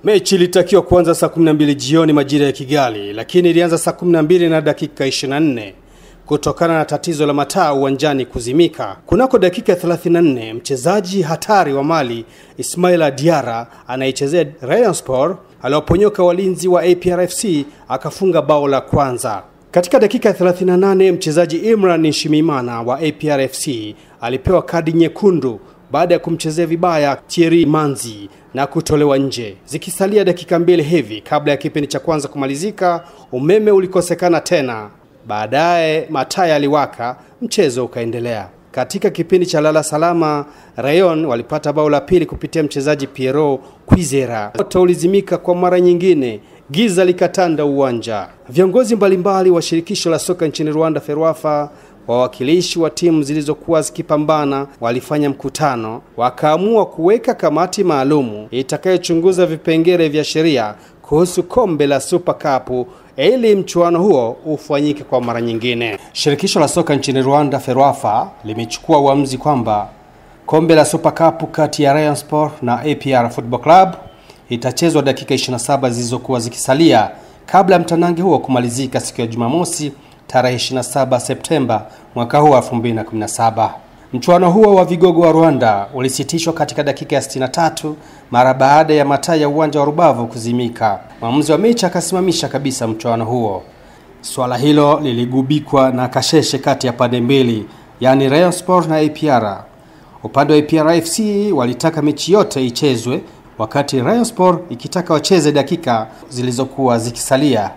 Mechi ilitakiwa kuanza saa 12 jioni majira ya Kigali, lakini ilianza saa 12 na dakika 24 kutokana na tatizo la mataa uwanjani kuzimika. Kunako dakika 34, mchezaji hatari wa Mali Ismaila Diara anayechezea Rayon Sport aliwaponyoka walinzi wa APRFC akafunga bao la kwanza. Katika dakika 38, mchezaji Imran Shimimana wa APRFC alipewa kadi nyekundu baada ya kumchezea vibaya Thierry Manzi na kutolewa nje. Zikisalia dakika mbili hivi kabla ya kipindi cha kwanza kumalizika, umeme ulikosekana tena. Baadaye mataa yaliwaka, mchezo ukaendelea. Katika kipindi cha lala salama, Rayon walipata bao la pili kupitia mchezaji Piero Kwizera. Moto ulizimika kwa mara nyingine, giza likatanda uwanja. Viongozi mbalimbali wa shirikisho la soka nchini Rwanda FERWAFA wawakilishi wa timu zilizokuwa zikipambana walifanya mkutano, wakaamua kuweka kamati maalumu itakayochunguza vipengele vya sheria kuhusu kombe la Super Cup ili mchuano huo ufanyike kwa mara nyingine. Shirikisho la soka nchini Rwanda FERWAFA limechukua uamuzi kwamba kombe la Super Cup kati ya Rayon Sport na APR Football Club itachezwa dakika 27 zilizokuwa zikisalia kabla ya mtanange huo kumalizika siku ya Jumamosi tarehe 27 Septemba mwaka huu 2017. Mchuano huo wa vigogo wa Rwanda ulisitishwa katika dakika ya 63 mara baada ya mataa ya uwanja wa Rubavu kuzimika. Mwamuzi wa mechi akasimamisha kabisa mchuano huo. Swala hilo liligubikwa na kasheshe kati ya pande mbili, yaani Rayon Sport na APR. Upande wa APR FC walitaka mechi yote ichezwe, wakati Rayon Sport ikitaka wacheze dakika zilizokuwa zikisalia.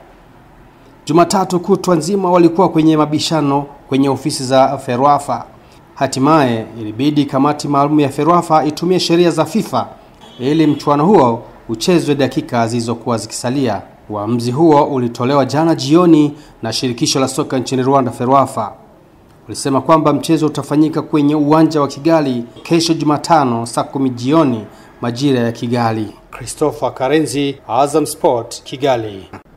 Jumatatu kutwa nzima walikuwa kwenye mabishano kwenye ofisi za FERWAFA. Hatimaye ilibidi kamati maalum ya FERWAFA itumie sheria za FIFA ili mchuano huo uchezwe dakika zilizokuwa zikisalia. Uamuzi huo ulitolewa jana jioni na shirikisho la soka nchini Rwanda FERWAFA. Ulisema kwamba mchezo utafanyika kwenye uwanja wa Kigali kesho Jumatano saa kumi jioni majira ya Kigali. Christopher Karenzi, Azam Sport, Kigali.